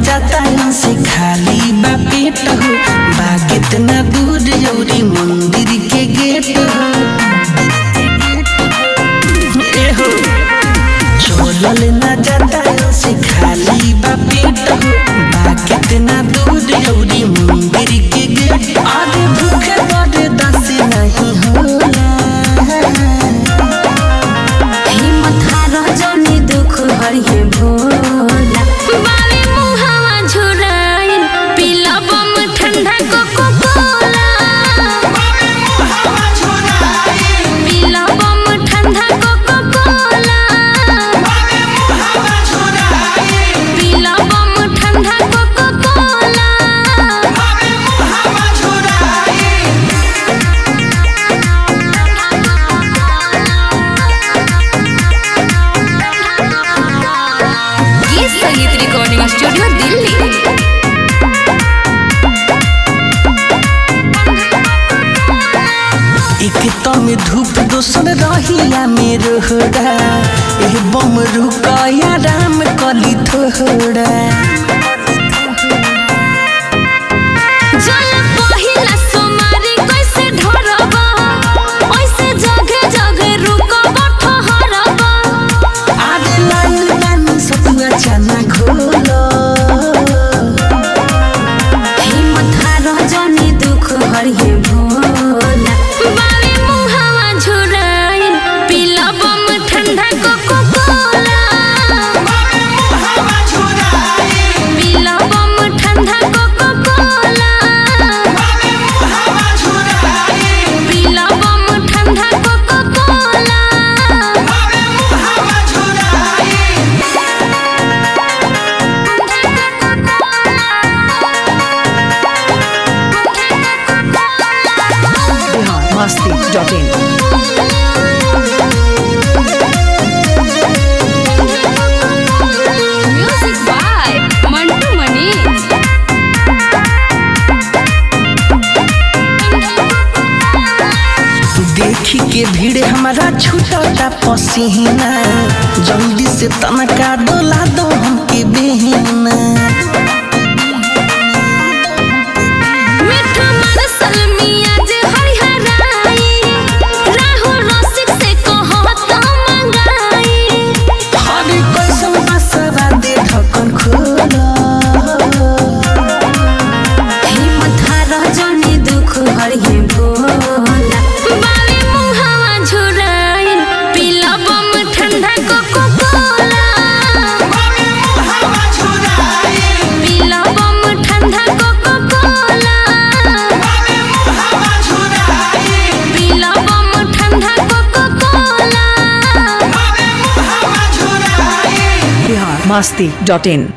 जाता से खाली बा पेट हो बा कितना दूर जौरी मंदिर के गेट हो ए हो चलल न जाता से खाली बा पेट हो बा कितना दूर जौरी मंदिर के गेट अरे भूखे बड़े दस नहीं होला हिम्मत हार जनी दुख हरिहे भोला बावे मुहावा झुराइल पीला बम ठंडा कोको कोला पीला बम ठंडा कोको कोला पीला बम ठंडा कोको कोला गीत संगीत रिकॉर्डिंग स्टूडियो दिल्ली एक तो में धूप दोसर रहिया में रोहड़ा ए बम रुकया राम कली थोड़ा जल पहिला सोमारी कैसे ढरबा ओइसे जगे जगे रुकब ठहरबा आगे लाइन लाइन सतुआ चना घोलो हिम्मत हार जनी दुख हरिहे भोला बावे मुहावा झुराइल पीला बम ठंडा कोको कोला पीला बम ठंडा कोको कोला पीला बम ठंडा coca cola biharmasti.in music by Mantu Manish देखी के भीड़ हमारा छूटता पसीना जल्दी से तनका डोला दो हमके बेहना मिठू मरसल मियाँ जे हरिहराई राहु रसिक से कहो तो मंगाई हरे कैसन बसरा दे ढक्कन खोलो हिम्मत हार जनी दुख हरिहे भोला बावे मुहावा झुराइल पीला बम ठंडा कोको कोला पीला बम ठंडा कोको कोला पीला बम ठंडा कोको कोला biharmasti.in